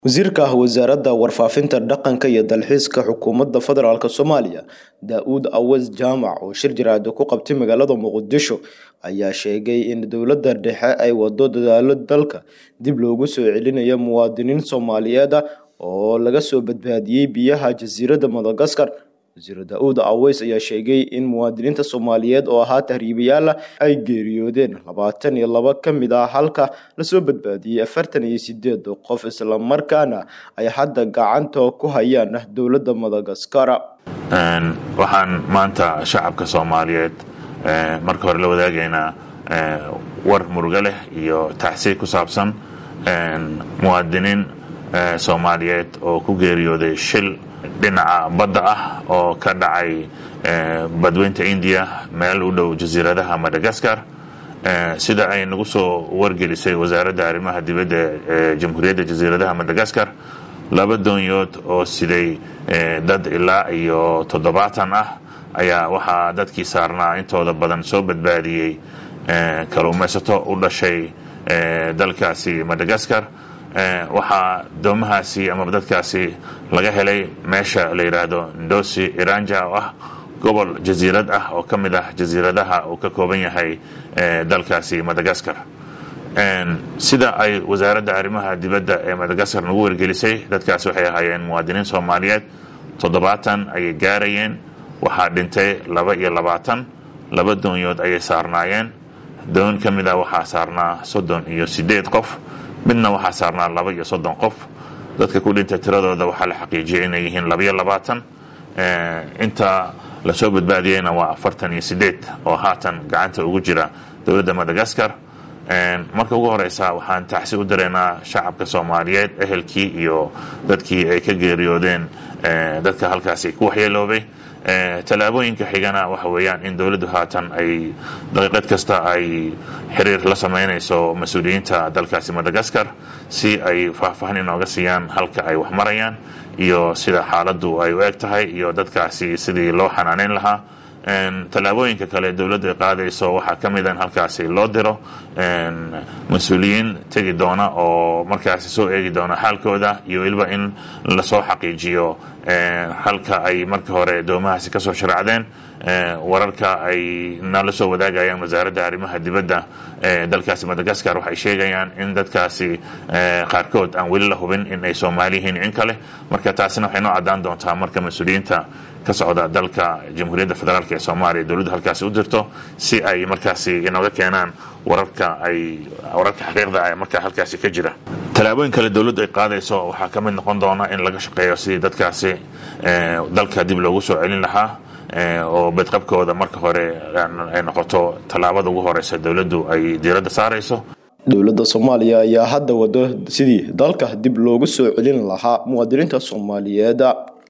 wasiirka wasaaradda warfaafinta dhaqanka iyo dalxiiska xukuumadda federaalk soomaaliya daa-uud awas jaamac oo shir jaraado ku qabtay magaalada muqdisho ayaa sheegay in dowladda dhexe ay wado dadaalo dalka dib loogu soo celinayo muwaadiniin soomaaliyeed oo laga soo badbaadiyey biyaha jasiiradda madagaskar wasiir daa-uud aweys ayaa sheegay in muwaadiniinta soomaaliyeed oo ahaa tahriibayaala ay geeriyoodeen labaatan iyo laba ka mid ah halka lasoo badbaadiyey afartan iyo sideed qof islamarkaana ay hadda gacanta ku hayaan dowladda madagaskar waxaan maanta shacabka soomaaliyeed marka hore la wadaagaynaa war murugo leh iyo tacsiir ku saabsan muwaadiniin soomaaliyeed oo ku geeriyooday shil dhinaca badda ah oo ka dhacay badweynta indiya meel u dhow jasiiradaha madagaskar sida ay nagu soo wargelisay wasaaradda arrimaha dibadda ee jamhuuriyadda jasiiradaha madagaskar laba doonyood oo siday dad ilaa iyo toddobaatan ah ayaa waxaa dadkii saarnaa intooda badan soo badbaadiyey kaluumaysato u dhashay dalkaasi madagaskar waxaa doomahaasi amaba dadkaasi laga helay meesha la yidhaahdo ndosi iranja oo ah gobol jasiirad ah oo ka mid ah jasiiradaha uu ka kooban yahay dalkaasi madagaskar sida ay wasaaradda arrimaha dibadda ee madagaskar nagu wargelisay dadkaasi waxay ahaayeen muwaadiniin soomaaliyeed toddobaatan ayay gaarayeen waxaa dhintay laba iyo labaatan laba doonyood ayay saarnaayeen doon ka mid ah waxaa saarnaa soddon iyo sideed qof midna waxaa saarnaa laba iyo soddon qof dadka ku dhintay tiradooda waxaa la xaqiijiyay inay yihiin labaiyo labaatan inta lasoo badbaadiyeyna waa afartan iyo sideed oo haatan gacanta ugu jira dowladda madagaskar marka ugu horeysa waxaan tacsi u dareynaa shacabka soomaaliyeed ehelkii iyo dadkii ay ka geeriyoodeen dadka halkaasi ku waxyeeloobay tallaabooyinka xigana waxa weeyaan in dowladdu haatan ay daqiiqad kasta ay xiriir la sameynayso mas-uuliyiinta dalkaasi madagaskar si ay faahfaahin inooga siiyaan halka ay wax marayaan iyo sida xaaladdu ay u eg tahay iyo dadkaasi sidii loo xanaaneyn lahaa tallaabooyinka kale dowladdu ay qaadayso waxaa ka mid a in halkaasi loo diro mas-uuliyiin tegi doona oo markaasi soo eegi doona xaalkooda iyo weliba in lasoo xaqiijiyo halka ay marka hore doomahaasi kasoo sharacdeen wararka ay nala soo wadaagayaan wasaaradda arrimaha dibadda ee dalkaasi madagaskar waxay sheegayaan in dadkaasi qaarkood aan weli la hubin in ay soomaali yihiin in kale marka taasina waxay noo caddaan doontaa marka mas-uuliyiinta ka socda dalka jamhuuriyadda federaalk ee soomaaliya dowladdu halkaasi u dirto si ay markaasi inooga keenaan wararka ay wararka xaqiiqda ah markaa halkaasi ka jira tallaabooyin kale dowladdu ay qaadayso waxaa ka mid noqon doona in laga shaqeeyo sidii dadkaasi dalka dib loogu soo celin lahaa oo badqabkooda marka hore ay noqoto tallaabada ugu horeysa dowladdu ay diiradda saarayso dowladda soomaaliya ayaa hadda wado sidii dalka dib loogu soo celin lahaa muwaadiniinta soomaaliyeed